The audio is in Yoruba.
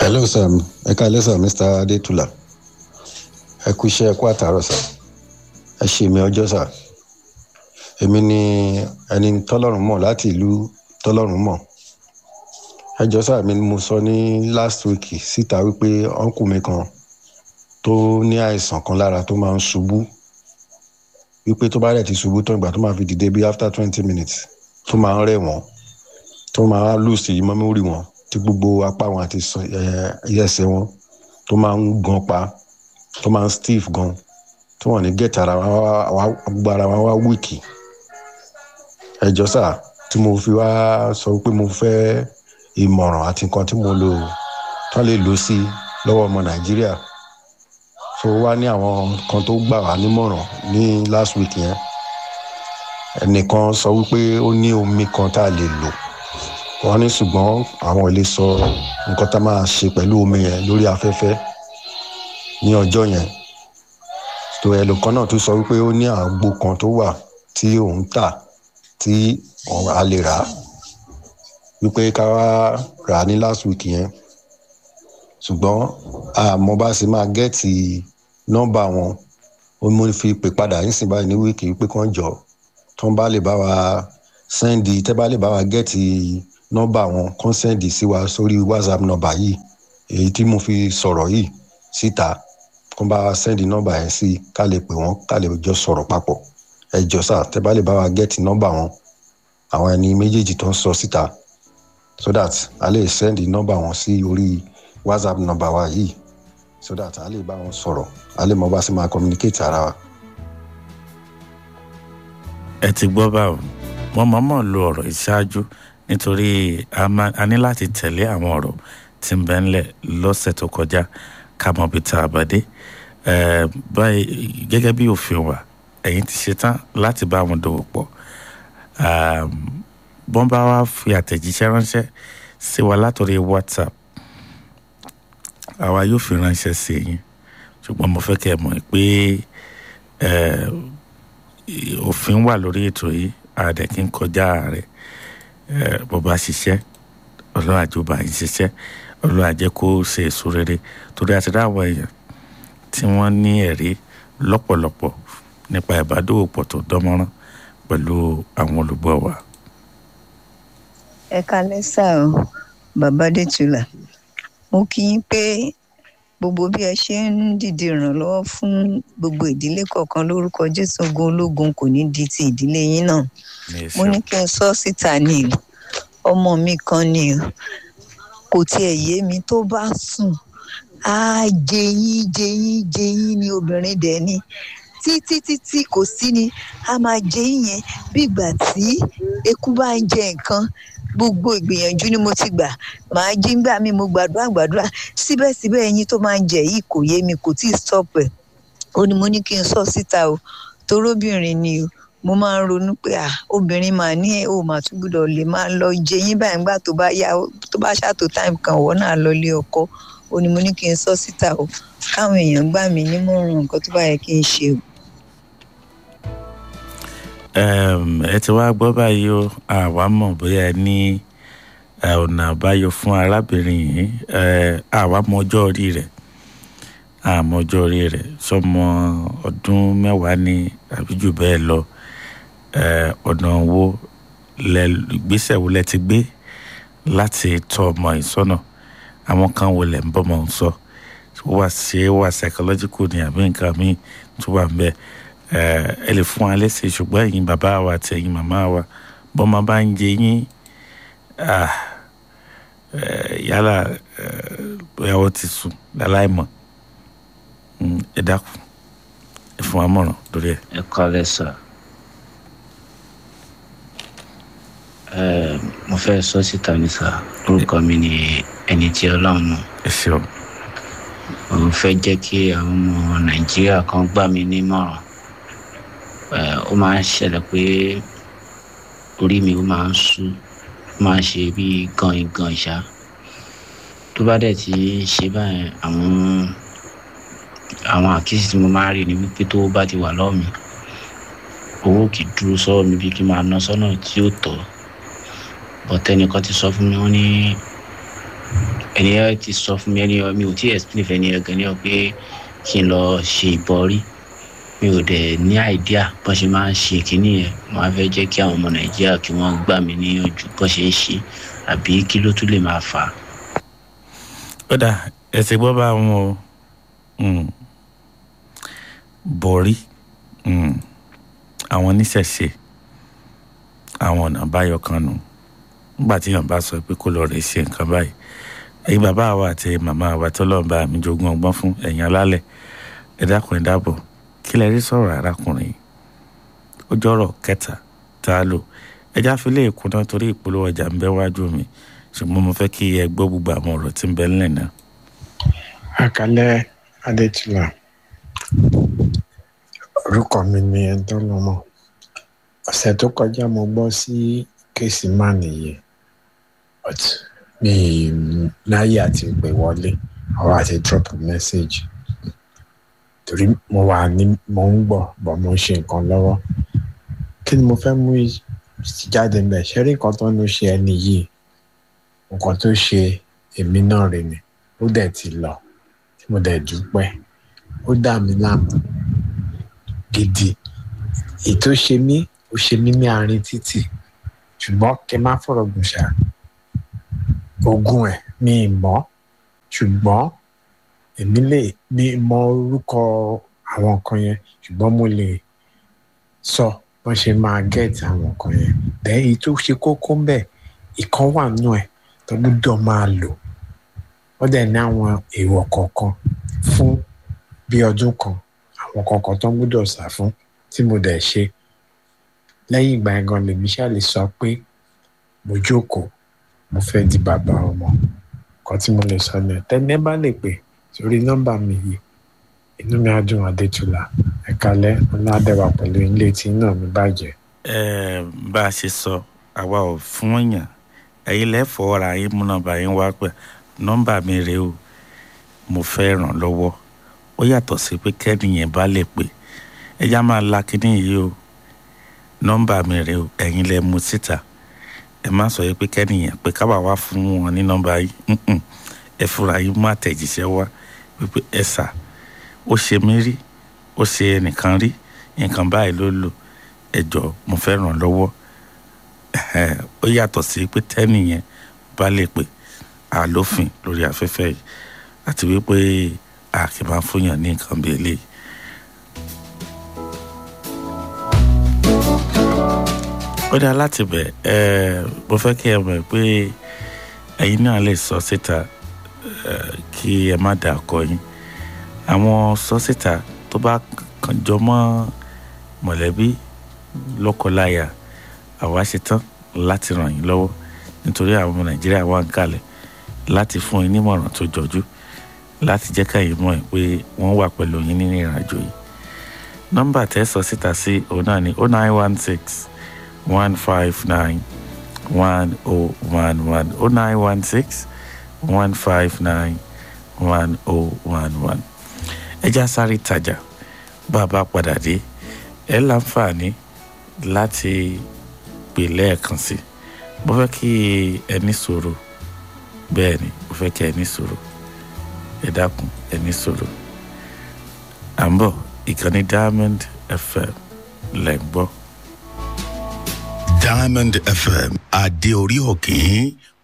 hello sir ẹ káalẹ́ sir mr adétúlà ẹ kú iṣẹ́ ẹ kú àtàrọ̀ sir ẹ ṣe mi ọjọ́ sir èmi ni ẹni tọ́lọ́run mọ̀ láti ìlú tọ́lọ́run mọ̀ ẹ jọ sir mi ni mo sọ ní last week síta wípé ọ̀nkù mi kan tó ní àìsàn kan lára tó máa ń ṣubú wípé tó bá rẹ̀ ti ṣubú tó ìgbà tó máa fi dìde bí after twenty minutes tó máa ń rẹ̀ wọ́n tó máa ń lùsì mọ́mórì wọn tí gbogbo apá wọn àti ẹsẹ̀ wọn tó máa ń gan pa tó máa ń stiff gan tí wọ́n ní gẹ̀ẹ́tì ara wọn gbogbo ara wọn wá wíìkì ẹjọ́ sà tí mo fi wá sọ pé mo fẹ́ ìmọ̀ràn àti nǹkan tí mo lò tán lè lò sí lọ́wọ́ ọmọ nàìjíríà so wá ní àwọn kan tó gbà wá nímọ̀ràn ní last week yẹn ẹnìkan sọ wípé ó ní omi kan tá a lè lò wọ́n ní ṣùgbọ́n àwọn ilé sọ nǹkan tá a máa ṣe pẹ̀lú omi yẹn lórí afẹ́fẹ́ ní ọjọ́ yẹn tó ẹlòkan náà tún sọ wípé ó ní àgbo kan tó wà tí òun tà tí a lè rà wípé ká wá rà ní last week yẹn ṣùgbọ́n àmọ́ bá ṣe máa gẹ́ẹ̀tì nọ́mbà wọn ó mú fi pè padà nísìnyí báyìí ní wíìkì wípé kán jọ tó ń bá lè bá wa sẹ́ndì tẹ́ bá lè bá wa gẹ́ẹ̀tì nọ́mbà wọn kán sẹ́ndì sí wa sórí whatsapp nọ́mbà yìí èyí tí mo fi sọ̀rọ̀ yìí síta kán bá wa sẹ́ndì nọ́mbà yẹn sí ká lè pè wọ́n ká lè jọ sọ̀rọ̀ papọ̀ ẹ jọ sà tẹ́ bá lè bá wa gẹ́ẹ̀tì nọ́mbà wọn àwọn ẹni méjèèjì tó ń sọ síta so that a lè sẹ́ndì nọ́mbà wọn sí orí whatsapp nọ́mbà wa yìí so that a lè bá wọn sọ̀rọ̀ a lè mọ bá ṣe máa communicate ara wa. ẹ ti gbọ́ báwo wọ́n mọ̀ọ́mọ̀ lo ọ̀rọ̀ ìṣáájú nítorí a ní láti tẹ̀lé àwọn ọ̀rọ̀ tí ń bẹ ńlẹ̀ lọ́sẹ̀ tó kọjá ká mọ̀ bí tá a bá dé báyìí gẹ́gẹ́ bí òfin wa ẹ̀yin ti ṣetán láti bá wọn dòwò pọ̀ bọ́n bá wá fi àtẹ̀jíṣẹ́ ránṣẹ́ sí wa látòrí whatsapp àwa yóò fi ránṣẹ́ sí yín ṣùgbọ́n mo fẹ́ kẹ́ ẹ mọ̀ pé òfin wà lórí ètò yìí àdẹ kí n kọjá rẹ̀ bó bá ṣiṣẹ́ ọlọ́run àjọba yìí ṣiṣẹ́ ọlọ́run àjẹ́ kó ṣe èso rere torí àti dáwọ̀ èèyàn tí wọ́n ní ẹ̀rí lọ́pọ̀lọpọ̀ nípa ìbádòwòpọ̀ tó dánmọ́rán pẹ̀lú àwọn olùgbọ́ wa. ẹ kalẹ́ sá o bàbá dẹ́tula mo kí yín pé gbogbo bí ẹ ṣe ń dìde ìrànlọ́wọ́ fún gbogbo ìdílé kọ̀ọ̀kan lórúkọ jésù ogun ológun kò ní di ti ìdílé yín náà mo ní kí n sọ síta ní ọmọ mi kan ni kò tiẹ̀ yé mi tó bá sùn á jẹyín jẹyín jẹyín ni obìnrin dẹ̀ ni títí títí kò sí ni a máa jẹyín yẹn bí ìgbà tí eku bá ń jẹ nǹkan gbogbo ìgbìyànjú ni mo ti gbà màá jí ń gbà mí mo gbàdúrà gbàdúrà síbẹ̀síbẹ̀ ẹyin tó máa ń jẹ yìí kò yé mi kò tí ì stop ẹ̀ ó ní mo ní kí n sọ síta o toróbìnrin ni o mo máa ń ronú pé à obìnrin máa ní ẹ ò máa tún gbọ́dọ̀ lè máa lọ jẹ yín báyìí nígbà tó bá yá tó bá ṣàtò time kan ọ̀wọ́ náà lọ lé ọkọ ó ní mo ní kí n sọ síta o káwọn èèyàn gbà mí nímọ̀ràn nǹkan tó bá yẹ kí n ṣe o ẹ ti wá gbọ́ báyìí o àwa mọ̀ bóyá ẹ ní ọ̀nà àbáyọ fún arábìnrin yìí àwa mọ ọjọ́ orí rẹ̀ àmọ́ ọjọ́ orí rẹ̀ sọmọ ọdún mẹ́wàá ni àbí jù bẹ́ẹ̀ lọ ọ̀nà wo ìgbésẹ̀ wo lẹ ti gbé láti tọ́ ọmọ ìsọ́nà àwọn kan wo lẹ̀ ń bọ́mọ ń sọ wà ṣe wà psychological ni àbí nǹkan míì tó wà ń bẹ́ẹ̀ ẹ lè fún wa lẹ́sẹ̀ ṣùgbọ́n ẹ̀yin bàbá wa àti ẹ̀yin màmá wa bọ́mọ bá ń jẹ yín yálà bóyá wọ́n ti sùn láláì mọ̀ ẹ dákun ẹ fún wa mọ̀ràn lórí ẹ̀. ẹ kọ́lẹ̀ sọ mo fẹ́ sọ síta ní sà orúkọ mi ni ẹni tí ọlọ́run mọ̀ ẹ ṣeun. mo fẹ́ jẹ́ kí àwọn ọmọ nàìjíríà kan gbà mí nímọ̀ràn ó máa ń ṣẹlẹ̀ pé orí mi ó máa ń sú ó máa ń ṣe bí gan gan ìṣá tó bá dẹ̀ ti ṣe báyẹn àwọn àwọn àkíyèsí tí mo máa ń rí ni wípé tó bá ti wà lọ́wọ́ mi owó kì í dúró sọ́wọ́ mi bí kí n máa ná sọ́nà tí ó tọ́ bọ̀tẹ́nìkan ti sọ fún mi wọ́n ní ẹni ẹ ti sọ fún mi ẹni ẹ mi ò tí ì explain fẹ́ ẹni ẹ gan ni ọ pé kí n lọ ṣe ìbọrí mi ò dẹ̀ ní àìdíà bó ṣe máa ń ṣe kínní yẹn mo á fẹ́ jẹ́ kí àwọn ọmọ nàìjíríà kí wọ́n gbà mí níyànjú bó ṣe ń ṣe àbí kí ló tún lè máa fà á. ó dà ẹsẹ̀ gbọ́ bá wọn o Mm. bọ̀rí Mm. àwọn oníṣẹ̀ṣe àwọn ọ̀nà àbáyọ kan nù nígbà tí èèyàn bá sọ pé kó lọ rè ṣe nǹkan báyìí ẹ̀yin bàbá wa àti màmá wa tó lọ́ọ́ bá mi jogún ọgbọ́n fún ẹ̀yin alálẹ̀ ẹ dákun ẹ dábọ̀ kí lẹ rí sọ̀rọ̀ arákùnrin yìí ó jọ̀rọ̀ kẹta tá a lò ẹjá fi lè kúná torí ìpolówó ọjà ń bẹ wájú mi ṣùgbọ́n mo fẹ́ kí ẹ gbọ́ gbogbo àwọn ọ̀rọ̀ tí ń bẹ ńlẹ̀ náà. àkàlẹ́ adétúlà orúkọ mi ni ẹ̀ńtọ́lọ́mọ ọ̀sẹ̀ tó kọjá mo gbọ́ sí kéèsì má nìyí but mi láyé àti pè wọlé àwọn àti drop message torí mo wà ní mo ń gbọ́ bọ̀ mo ń ṣe nǹkan lọ́wọ́ kí ni mo fẹ́ mú jáde mbẹ̀ ṣé rí nǹkan tó ń ṣe ẹni yìí nǹkan tó ṣe èmi náà rè ni ó dẹ̀ ti lọ tí mo dẹ̀ dúpẹ́ ó dà mí láàmú gidi ètò ṣe mí ó ṣe mí ní àárín títì ṣùgbọ́n kí n má fọ̀rọ̀ gùn ṣá ogun ẹ̀ mi ì mọ̀ ṣùgbọ́n èmi lè mi mọ orúkọ àwọn nǹkan yẹn ṣùgbọ́n mo lè sọ wọ́n ṣe máa gẹ́ẹ̀tì àwọn nǹkan yẹn dẹ́ èyí tó ṣe kókó ń bẹ̀ ìkan wà nù ẹ̀ tó gbúdọ̀ máa lò wọ́n dẹ̀ ní àwọn èèwọ̀ kọ̀ọ̀kan fún bí ọdún kan àwọn kọ̀ọ̀kan tó gbúdọ̀ sá fún tí mo dẹ̀ ṣe lẹ́yìn ìgbà yẹn gan lèmi ṣáà lè sọ pé mo jókòó mo fẹ́ di bàbá ọmọ kan tí mo lè sọ ní ẹ̀ tẹ́lẹ̀ bá lè pè sórí nọ́mbà mi yìí inú mi á dùn adétúlà ẹ̀kalẹ́ ọlọ́dẹ̀wà pẹ̀lú ilé tí náà mi bàjẹ́. ẹ bá a ṣe sọ àwa ò fún èèyàn ẹ̀yin lẹ́fọ̀ọ́ ra yín mú nọ́mbà yín wá pẹ̀ nọ́mbà mi rèé o mo fẹ́ ràn lọ́wọ́ ó yàtọ̀ sí pé kẹ́nìyàn bá lè pè ẹja máa la kínní yìí o nọ́mbà mi rèé o ẹ̀yin lẹ mú síta ẹ má sọ yìí pé kẹ́nìyàn pé kábà wá fún wọn ní nọ́mbà yìí ẹ fúnra yín mú àtẹ̀jíṣẹ́ wá wípé ẹ sà ó ṣe mí rí ó ṣe ẹnìkan rí nǹkan báyìí ló lò ẹ jọ mo fẹ́ ràn lọ́wọ́ ó yàtọ̀ sí pé tẹ́nìyàn bá lè pè àlófin lórí afẹ́fẹ́ yìí àti wípé a kì í máa fúnyàn ní nǹkan bí eléyìí. ó dáa láti bẹ̀ ẹ́ mo fẹ́ kí ẹ mọ̀ pé ẹ̀yin náà lè sọ síta kí ẹ má dà kọ yín àwọn sọ síta tó bá kàn jọ mọ́ mọ̀lẹ́bí lọ́kọláya àwa ṣetán láti ràn yín lọ́wọ́ nítorí àwọn ọmọ nàìjíríà wà ń kalẹ̀ láti fún yín nímọ̀ràn tó jọjú láti jẹ́ káyìn mọ̀ pé wọ́n wà pẹ̀lú yín nínú ìrìnàjò yìí nọ́mbà tẹ́ sọ síta sí òun náà ní oh nine one six one five nine one oh one one oh nine one six one five nine one oh one one ẹ já sáré tajà bá a bá padà dé ẹ láǹfààní láti pè lẹ́ẹ̀kan sí mo fẹ́ kí ẹ ní sùúrù bẹ́ẹ̀ ni mo fẹ́ kí ẹ ní sùúrù ẹ dákun ẹ ní sùúrù à ń bọ̀ ìkànnì diamond fm lẹ̀ ń gbọ́. diamond fm adé orí òkè